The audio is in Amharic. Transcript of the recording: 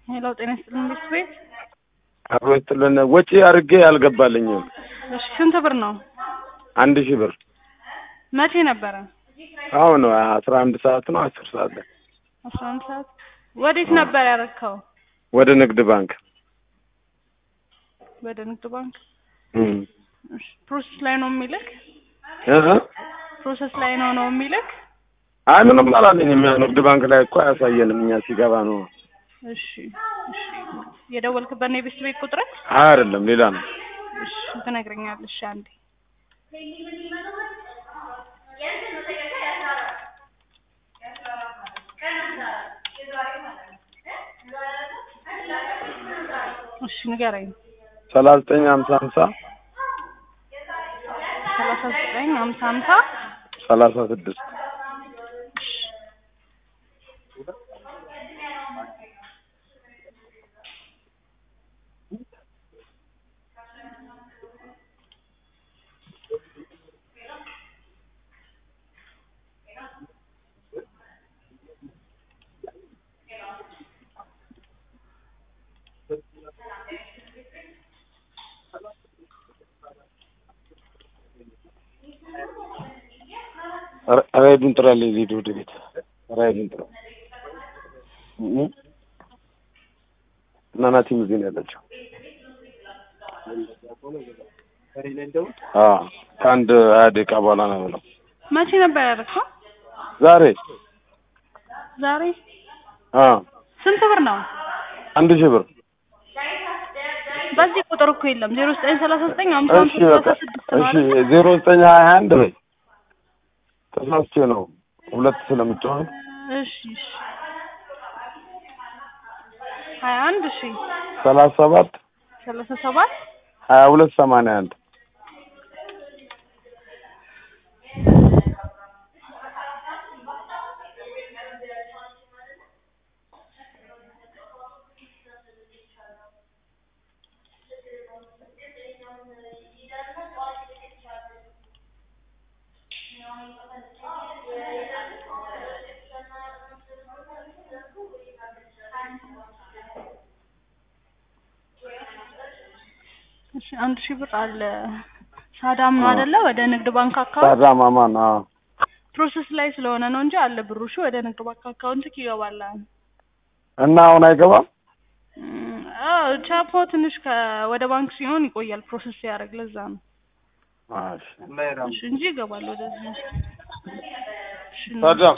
ሄሎ ጤና ይስጥልን ቤት ቤት አብሮ ይስጥልን። ወጪ አድርጌ አልገባልኝም። እሺ ስንት ብር ነው? አንድ ሺህ ብር መቼ ነበረ? አሁን አስራ አንድ ሰዓት ነው አስር ሰዓት ላይ አስራ አንድ ሰዓት ወዴት ነበር ያረከው? ወደ ንግድ ባንክ ወደ ንግድ ባንክ እም እሺ ፕሮሰስ ላይ ነው የሚልክ? እ ፕሮሰስ ላይ ነው ነው የሚልክ? አይ ምንም አላለኝም። ያው ንግድ ባንክ ላይ እኮ አያሳየንም እኛ ሲገባ ነው። እሺ እሺ የደወልክበት ነው የቤት ቤት ቁጥር? አይ አይደለም ሌላ ነው። እሺ ትነግረኛለሽ አንዴ እሺ ንገረኝ። ሰላሳ ዘጠኝ ሀምሳ ሀምሳ ሰላሳ ዘጠኝ ሀምሳ ሀምሳ ሰላሳ ስድስት ራይዱን ጥራልኝ ሊድ ወደ ቤት ራይዱን ጥራ እ እና ናቲም እዚህ ነው ያለችው። አዎ ከአንድ ሀያ ደቂቃ በኋላ ነው የምለው። መቼ ነበር ያደረግከው? ዛሬ ዛሬ አዎ ስንት ብር ነው? አንድ ሺህ ብር በዚህ ቁጥር እኮ የለም ዜሮ ዘጠኝ ሰላሳ ዘጠኝ ሀምሳ እሺ ሀምሳ በቃ ሰላሳ ስድስት ነው እሺ አይደል? ዜሮ ዘጠኝ ሀያ አንድ በይ ተሳስቼ ነው ሁለት ስለምጫወት እሺ እሺ ሀያ አንድ እሺ ሰላሳ ሰባት ሰላሳ ሰባት ሀያ ሁለት ሰማንያ አንድ እሺ አንድ ሺህ ብር አለ ሳዳም ነው አይደለ? ወደ ንግድ ባንክ አካውንት ሳዳ ማማን አዎ ፕሮሰስ ላይ ስለሆነ ነው እንጂ አለ ብሩ። እሺ ወደ ንግድ ባንክ አካውንት ይገባል። እና አሁን አይገባም እም፣ አዎ ቻፖ ትንሽ ከ ወደ ባንክ ሲሆን ይቆያል ፕሮሰስ ሲያደርግ ለዛ ነው። እሺ እሺ እንጂ ይገባል ወደዚህ። እሺ ሳዳ